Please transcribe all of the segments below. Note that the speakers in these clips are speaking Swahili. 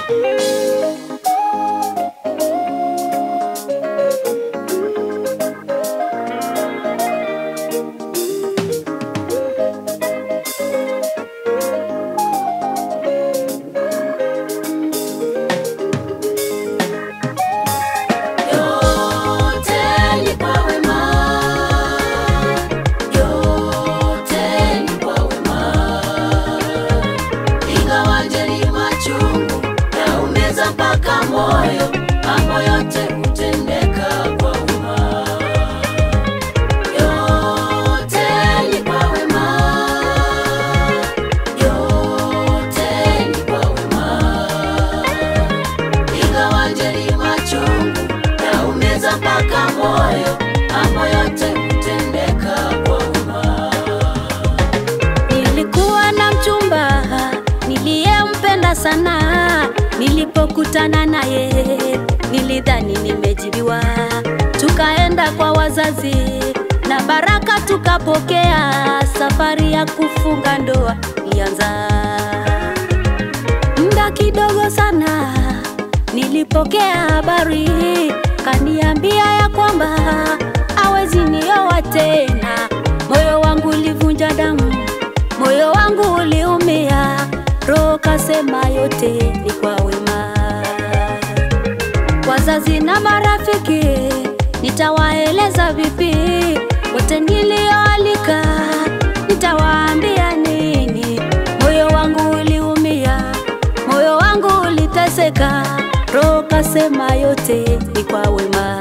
Yote ni kwa wema, yote ni kwa wema. Ingawaje ni machungu yaumeza mpaka moyo, mambo yote hutendeka kwa wema. Yote ni kwa wema, yote ni kwa wema. Ingawaje ni machungu yaumeza mpaka moyo, mambo yote hutendeka kwa wema. Nilikuwa na mchumba niliyempenda sana, nilipokutana naye nilidhani nimejibiwa. Tukaenda kwa wazazi na baraka tukapokea, safari ya kufunga ndoa ilianza. Muda kidogo sana nilipokea habari, kaniambia ya kwamba hawezi nioa tena. Moyo wangu ulivunja damu, moyo wangu uliumia, roho kasema yote ni kwa wema. Wazazi na marafiki nitawaeleza vipi? Wote nilioalika nitawaambia nini? Moyo wangu uliumia, moyo wangu uliteseka, roho kasema yote ni kwa wema.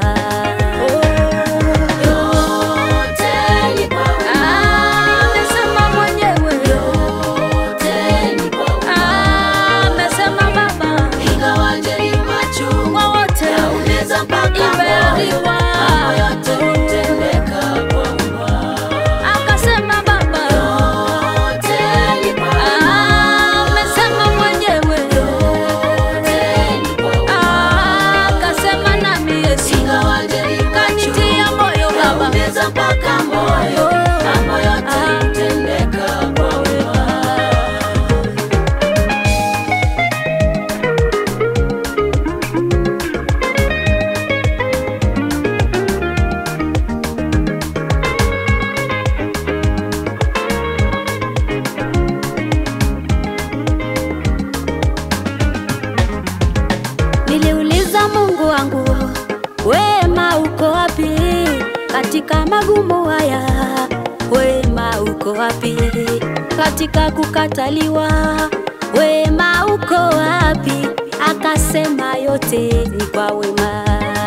Yote ni kwa wema, Amesema mwenyewe, yote ni kwa wema. amesema Baba Ingawaje ni machungu kwa wote yaumeza mpaka moyo, Imeandikwa. mambo yote hutendeka kwa wema. akasema Baba, Yote ni kwa wema, amesema mwenyewe, yote ni kwa wema. akasema nami Yesu Ingawaje ni machungu kanitia moyo Baba. yaumeza mpaka moyo, mambo yote hutendeka kwa wema. Niliuliza Mungu wangu, wema uko wapi katika magumu haya? Wema uko wapi katika kukataliwa? Wema uko wapi? Akasema yote ni kwa wema.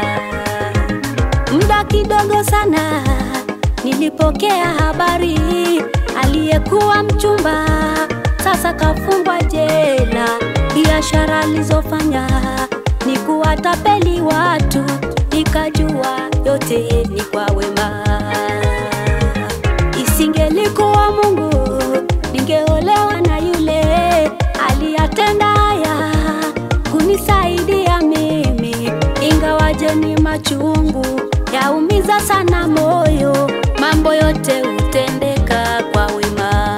Muda kidogo sana nilipokea habari, aliyekuwa mchumba sasa kafungwa jela. Biashara alizofanya ni kuwatapeli watu, nikajua yote ni kwa wema. Isingelikuwa Mungu, ningeolewa na yule aliyatenda haya kunisaidia mimi, ingawaje ni machungu yaumiza sana moyo, mambo yote hutendeka kwa wema.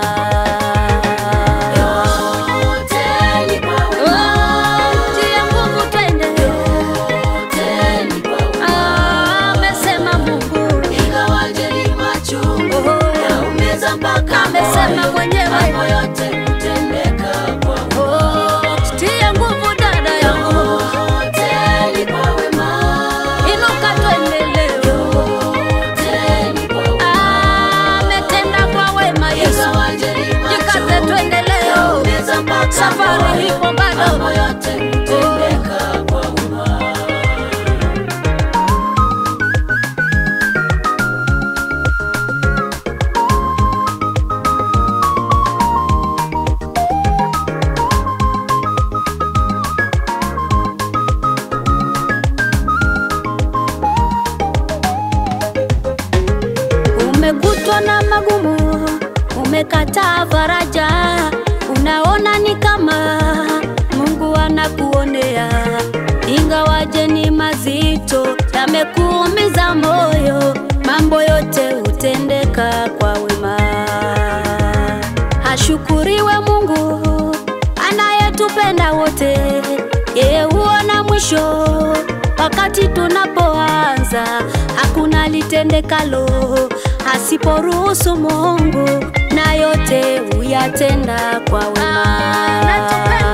Yote ni kwa wema, Tia nguvu twende, yote ni kwa wema. amesema Mungu, Ingawaje ni machungu Oh. yaumeza mpaka amesema moyo, mwenyewe. mambo yote hutendeka kwa wema. Oh, tia nguvu dada yangu, Yote ni kwa wema, inuka twende leo. yote ni kwa wema. Ametenda kwa wema Yesu, Ingawaje ni jikate machungu twende leo, yaumeza mpaka safari moyo, ipo mambo bado. yote hutendeka kwa wema. Umekutwa na magumu, umekataa faraja, unaona ni kama Mungu anakuonea, ingawaje ni mazito, yamekuumiza moyo, mambo yote hutendeka kwa wema. Ashukuriwe Mungu anayetupenda wote, mwisho. Wakati tunapoanza hakuna litendekalo asiporuhusu Mungu, na yote huyatenda kwa wema.